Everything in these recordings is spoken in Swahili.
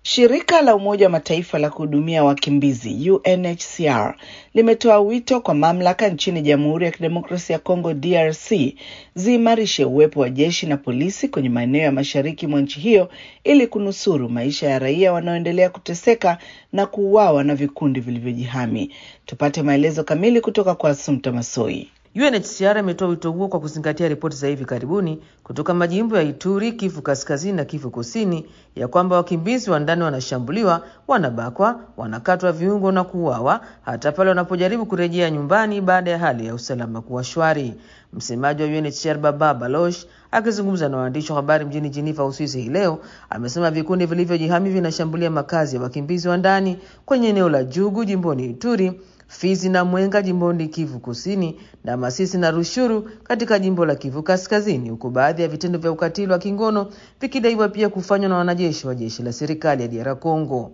Shirika la Umoja wa Mataifa la kuhudumia wakimbizi UNHCR limetoa wito kwa mamlaka nchini Jamhuri ya Kidemokrasia ya Kongo DRC ziimarishe uwepo wa jeshi na polisi kwenye maeneo ya mashariki mwa nchi hiyo ili kunusuru maisha ya raia wanaoendelea kuteseka na kuuawa na vikundi vilivyojihami. Tupate maelezo kamili kutoka kwa Assumpta Masoi. UNHCR imetoa wito huo kwa kuzingatia ripoti za hivi karibuni kutoka majimbo ya Ituri, Kivu Kaskazini na Kivu Kusini ya kwamba wakimbizi wa ndani wanashambuliwa, wanabakwa, wanakatwa viungo na kuuawa hata pale wanapojaribu kurejea nyumbani baada ya hali ya usalama kuwa shwari. Msemaji wa UNHCR Baba Baloch akizungumza na waandishi wa habari mjini Geneva, Uswisi hii leo amesema vikundi vilivyojihami vinashambulia makazi ya wakimbizi wa ndani kwenye eneo la Jugu jimboni Ituri Fizi na Mwenga jimboni Kivu Kusini na Masisi na Rushuru katika jimbo la Kivu Kaskazini, huku baadhi ya vitendo vya ukatili wa kingono vikidaiwa pia kufanywa na wanajeshi wa jeshi la serikali ya DR Congo.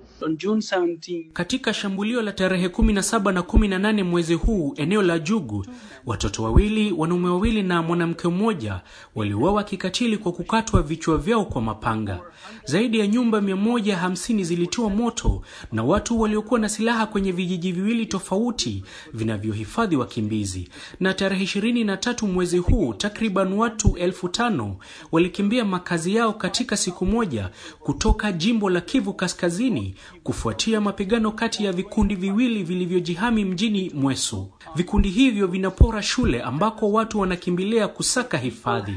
Katika shambulio la tarehe 17 na 18 mwezi huu eneo la Jugu, watoto wawili, wanaume wawili na mwanamke mmoja waliuawa kikatili kwa kukatwa vichwa vyao kwa mapanga. Zaidi ya nyumba 150 zilitiwa moto na watu waliokuwa na silaha kwenye vijiji viwili tofauti vinavyohifadhi wakimbizi. Na tarehe 23 mwezi huu takriban watu elfu tano walikimbia makazi yao katika siku moja kutoka jimbo la Kivu Kaskazini kufuatia mapigano kati ya vikundi viwili vilivyojihami mjini Mweso. Vikundi hivyo vinapora shule ambako watu wanakimbilia kusaka hifadhi.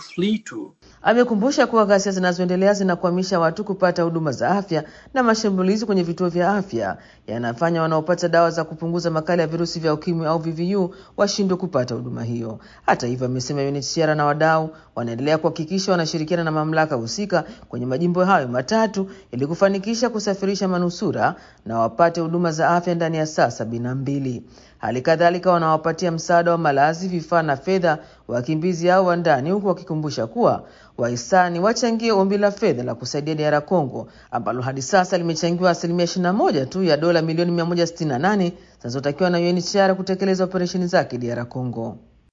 Amekumbusha kuwa ghasia zinazoendelea zinakwamisha watu kupata huduma za afya na mashambulizi kwenye vituo vya afya yanafanya wanaopata dawa za kupunguza makali ya virusi vya ukimwi au VVU washindwe kupata huduma hiyo. Hata hivyo, amesema UNHCR na wadau wanaendelea kuhakikisha wanashirikiana na mamlaka husika kwenye majimbo hayo matatu ili kufanikisha kusafirisha manusura na wapate huduma za afya ndani ya saa sabini na mbili. Hali kadhalika wanawapatia msaada wa malazi, vifaa na fedha wakimbizi hao wa ndani, huku wakikumbusha kuwa wahisani wachangie ombi la fedha la kusaidia DR Congo ambalo hadi sasa limechangiwa asilimia 21 tu ya dola milioni 168 zinazotakiwa na UNHCR kutekeleza operesheni zake DR Congo.